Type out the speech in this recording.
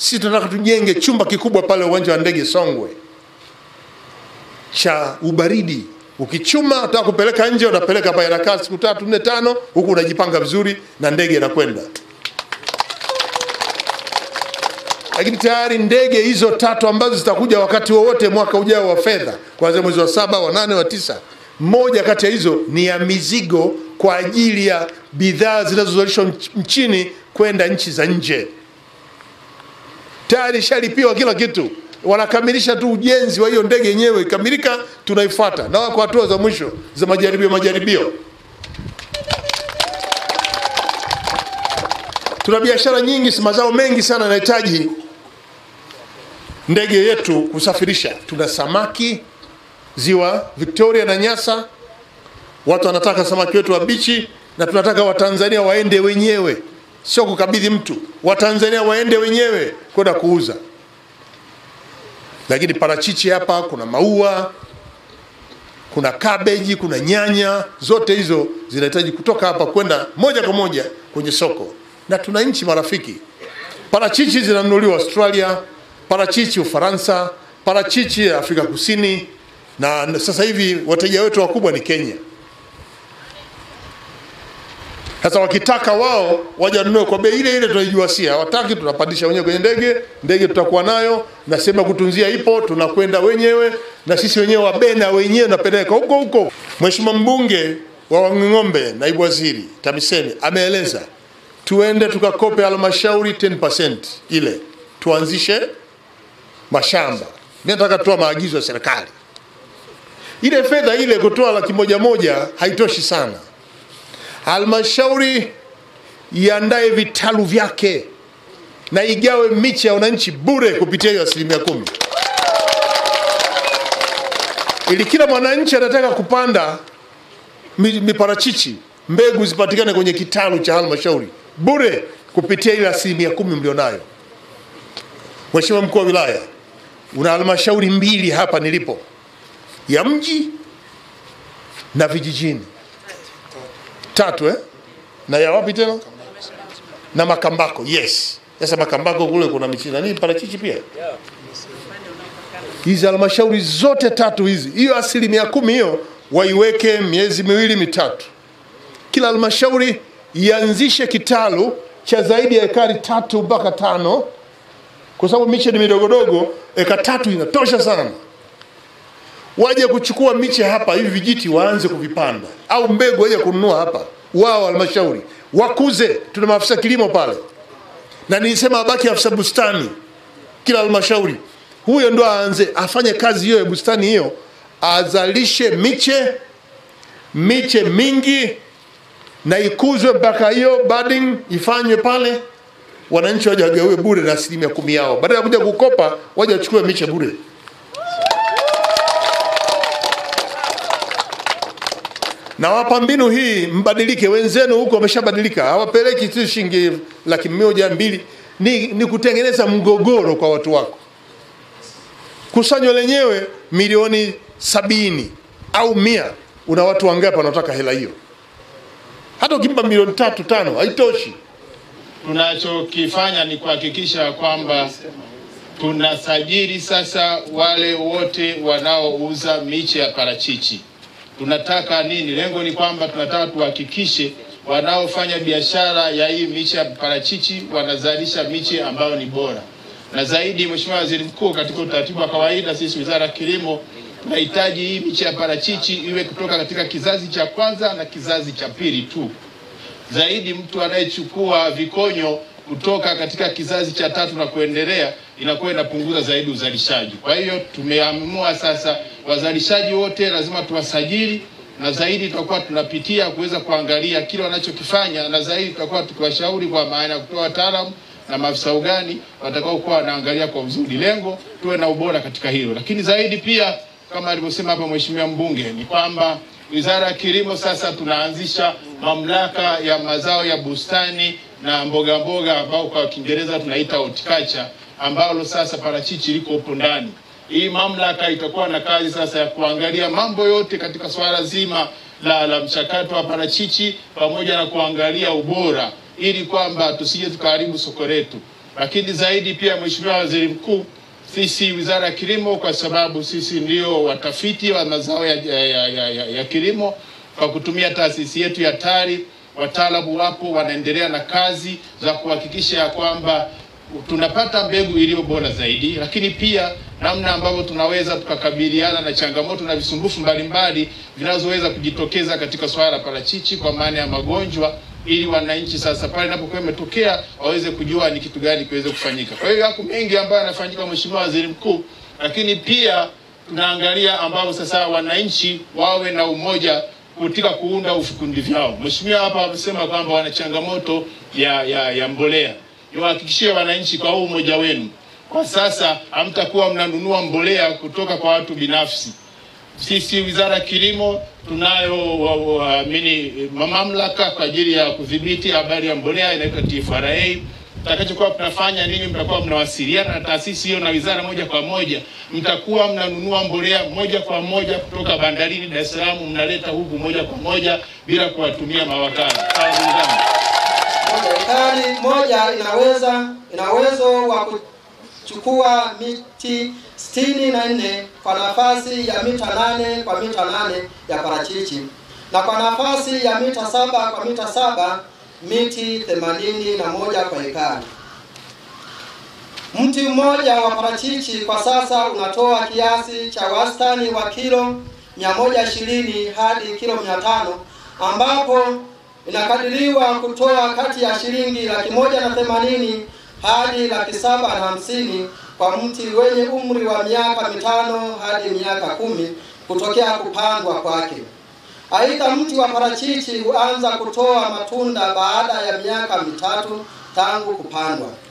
Sisi tunataka tujenge chumba kikubwa pale uwanja wa ndege Songwe cha ubaridi. Ukichuma unataka kupeleka nje, unapeleka hapa, inakaa siku tatu nne tano, huku unajipanga vizuri na ndege inakwenda. Lakini tayari ndege hizo tatu ambazo zitakuja wakati wowote mwaka ujao wa fedha, kuanzia mwezi wa saba, wa nane, wa tisa, moja kati ya hizo ni ya mizigo kwa ajili ya bidhaa zinazozalishwa nch- nchini kwenda nchi za nje tayari ishalipiwa kila kitu, wanakamilisha tu ujenzi wa hiyo ndege yenyewe. Ikamilika, tunaifuata na wako hatua za mwisho za majaribio majaribio. Tuna biashara nyingi, si mazao mengi sana yanahitaji ndege yetu kusafirisha. Tuna samaki ziwa Victoria na Nyasa, watu wanataka samaki wetu wabichi, na tunataka Watanzania waende wenyewe, sio kukabidhi mtu. Watanzania waende wenyewe kwenda kuuza. Lakini parachichi hapa, kuna maua, kuna kabeji, kuna nyanya, zote hizo zinahitaji kutoka hapa kwenda moja kwa moja kwenye soko, na tuna nchi marafiki. Parachichi zinanunuliwa Australia, parachichi Ufaransa, parachichi ya Afrika Kusini, na sasa hivi wateja wetu wakubwa ni Kenya. Sasa wakitaka wao waje wanunue kwa bei ile ile tunaijua, si hawataki, tunapandisha wenyewe kwenye ndege. Ndege tutakuwa nayo na sehemu ya kutunzia ipo, tunakwenda wenyewe na sisi wenyewe wabena wenyewe napeleka huko huko. Mheshimiwa mbunge wa Wanging'ombe, naibu waziri TAMISEMI ameeleza tuende tukakope halmashauri 10% ile tuanzishe mashamba. Mimi nataka kutoa maagizo ya serikali, ile fedha ile kutoa laki moja moja haitoshi sana halmashauri iandae vitalu vyake na igawe miche ya wananchi bure kupitia hiyo asilimia kumi, ili kila mwananchi anataka kupanda mi- miparachichi, mbegu zipatikane kwenye kitalu cha halmashauri bure kupitia ile asilimia kumi mlionayo. Mheshimiwa mkuu wa wilaya, una halmashauri mbili hapa nilipo, ya mji na vijijini tatu eh? na ya wapi tena na Makambako. Yes, sasa Makambako kule kuna michi nani parachichi pia. Hizi halmashauri zote tatu hizi, hiyo asilimia kumi hiyo waiweke miezi miwili mitatu, kila halmashauri ianzishe kitalu cha zaidi ya ekari tatu mpaka tano, kwa sababu miche ni midogodogo. Eka tatu inatosha sana waje kuchukua miche hapa hivi vijiti waanze kuvipanda, au mbegu waje kununua hapa wao halmashauri wakuze. Tuna maafisa kilimo pale, na nilisema abaki afisa bustani kila halmashauri, huyo ndo aanze afanye kazi hiyo ya bustani hiyo, azalishe miche miche mingi na ikuzwe mpaka hiyo budding ifanywe pale, wananchi waje wagawiwe bure na asilimia kumi yao, badala ya kuja kukopa, waje wachukue miche bure. nawapa mbinu hii mbadilike. Wenzenu huko wameshabadilika, hawapeleki tu shilingi laki moja mbili, ni, ni kutengeneza mgogoro kwa watu wako. Kusanyo lenyewe milioni sabini au mia, una watu wangapi wanaotaka hela hiyo? Hata ukimpa milioni tatu tano haitoshi. Tunachokifanya ni kuhakikisha kwamba tunasajili sasa wale wote wanaouza miche ya parachichi. Tunataka nini? Lengo ni kwamba tunataka tuhakikishe wanaofanya biashara ya hii miche ya parachichi wanazalisha miche ambayo ni bora na zaidi. Mheshimiwa Waziri Mkuu, katika utaratibu wa kawaida, sisi Wizara ya Kilimo tunahitaji hii miche ya parachichi iwe kutoka katika kizazi cha kwanza na kizazi cha pili tu zaidi mtu anayechukua vikonyo kutoka katika kizazi cha tatu na kuendelea inakuwa inapunguza zaidi uzalishaji. Kwa hiyo tumeamua sasa wazalishaji wote lazima tuwasajili, na zaidi tutakuwa tunapitia kuweza kuangalia kile wanachokifanya, na zaidi tutakuwa tukiwashauri kwa maana ya kutoa wataalamu na maafisa ugani watakao kuwa wanaangalia kwa uzuri, lengo tuwe na ubora katika hilo. Lakini zaidi pia kama alivyosema hapa mheshimiwa mbunge ni kwamba Wizara ya Kilimo sasa tunaanzisha mamlaka ya mazao ya bustani na mboga mboga ambao kwa Kiingereza tunaita horticulture, ambalo sasa parachichi liko hapo ndani. Hii mamlaka itakuwa na kazi sasa ya kuangalia mambo yote katika swala zima la, la mchakato wa parachichi pamoja na kuangalia ubora ili kwamba tusije tukaharibu soko letu. lakini zaidi pia, Mheshimiwa Waziri Mkuu, sisi Wizara ya Kilimo, kwa sababu sisi ndio watafiti wa mazao ya, ya, ya, ya, ya, ya kilimo kwa kutumia taasisi yetu ya TARI, wataalamu wapo wanaendelea na kazi za kuhakikisha ya kwamba tunapata mbegu iliyo bora zaidi, lakini pia namna ambavyo tunaweza tukakabiliana na changamoto na visumbufu mbalimbali vinazoweza kujitokeza katika swala la parachichi kwa maana ya magonjwa, ili wananchi sasa pale inapokuwa imetokea waweze kujua ni kitu gani kiweze kufanyika. Kwa hiyo yako mengi ambayo yanafanyika, Mheshimiwa Waziri Mkuu, lakini pia tunaangalia ambavyo sasa wananchi wawe na umoja katika kuunda vikundi vyao. Mheshimiwa hapa amesema kwamba wana changamoto ya, ya, ya mbolea niwahakikishie wananchi kwa huu umoja wenu, kwa sasa hamtakuwa mnanunua mbolea kutoka kwa watu binafsi. Sisi Wizara ya Kilimo tunayo waamini mamlaka kwa ajili ya kudhibiti habari ya mbolea inaitwa TFRA. Mtakachokuwa tunafanya nini, mtakuwa mnawasiliana na taasisi hiyo na wizara moja kwa moja, mtakuwa mnanunua mbolea moja kwa moja kutoka bandarini Dar es Salaam, mnaleta huku moja kwa moja bila kuwatumia mawakala. Sawa ndugu zangu? Ekari moja inaweza ina uwezo wa kuchukua miti sitini na nne kwa nafasi ya mita nane kwa mita nane ya parachichi na kwa nafasi ya mita saba kwa mita saba miti themanini na moja kwa ekari. Mti mmoja wa parachichi kwa sasa unatoa kiasi cha wastani wa kilo 120 hadi kilo 500 ambapo inakadiriwa kutoa kati ya shilingi laki moja na themanini hadi laki saba na hamsini kwa mti wenye umri wa miaka mitano hadi miaka kumi kutokea kupandwa kwake. Aidha, mti wa parachichi huanza kutoa matunda baada ya miaka mitatu tangu kupandwa.